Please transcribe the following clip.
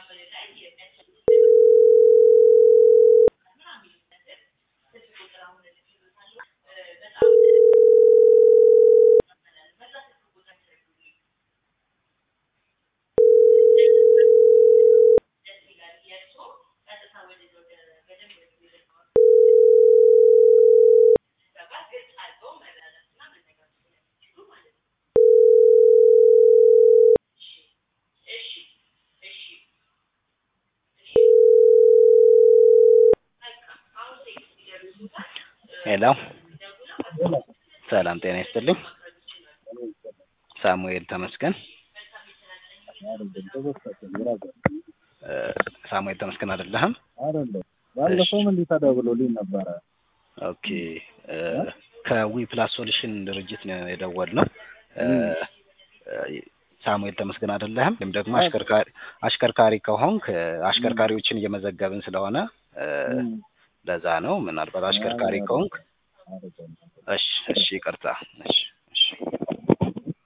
ሄሎ ሰላም ጤና ይስጥልኝ። ሳሙኤል ተመስገን እ ሳሙኤል ተመስገን አይደለህም? አይደለም ባለፈውም እንዲህ ተደውሎልኝ ነበረ። ኦኬ እ ከዊ ፕላስ ሶሉሽን ድርጅት ነው የደወልነው። እ ሳሙኤል ተመስገን አይደለህም? ወይም ደግሞ አሽከርካሪ አሽከርካሪ ከሆንክ እ አሽከርካሪዎችን እየመዘገብን ስለሆነ እ ለዛ ነው። ምናልባት አሽከርካሪ ከሆንክ አይደለም እሺ እሺ ይቅርታ እሺ እሺ